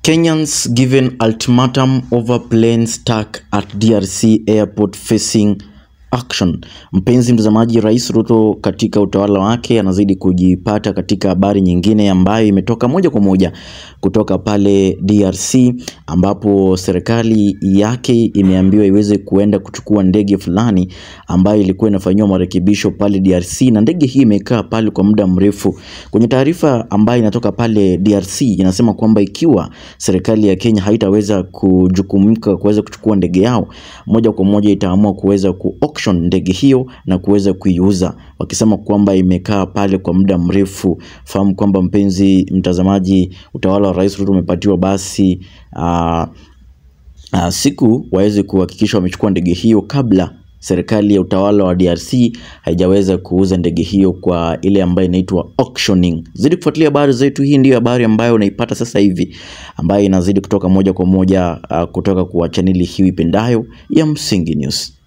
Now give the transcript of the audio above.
Kenyans given ultimatum over plane stuck at DRC airport facing action. Mpenzi mtazamaji, Rais Ruto katika utawala wake anazidi kujipata katika habari nyingine ambayo imetoka moja kwa moja kutoka pale DRC ambapo serikali yake imeambiwa iweze kuenda kuchukua ndege fulani ambayo ilikuwa inafanyiwa marekebisho pale DRC na ndege hii imekaa pale kwa muda mrefu. Kwenye taarifa ambayo inatoka pale DRC inasema kwamba ikiwa serikali ya Kenya haitaweza kujukumika kuweza kuchukua ndege yao, moja kwa moja itaamua kuweza ku auction ndege hiyo na kuweza kuiuza, wakisema kwamba imekaa pale kwa muda mrefu. Fahamu kwamba mpenzi mtazamaji, utawala wa Rais Ruto umepatiwa basi uh, uh, siku waweze kuhakikisha wamechukua ndege hiyo kabla serikali ya utawala wa DRC haijaweza kuuza ndege hiyo kwa ile ambayo inaitwa auctioning. Zidi kufuatilia habari zetu, hii ndiyo habari ambayo unaipata sasa hivi ambayo inazidi kutoka moja kwa moja uh, kutoka kwa chaneli hii ipendayo ya Msingi News.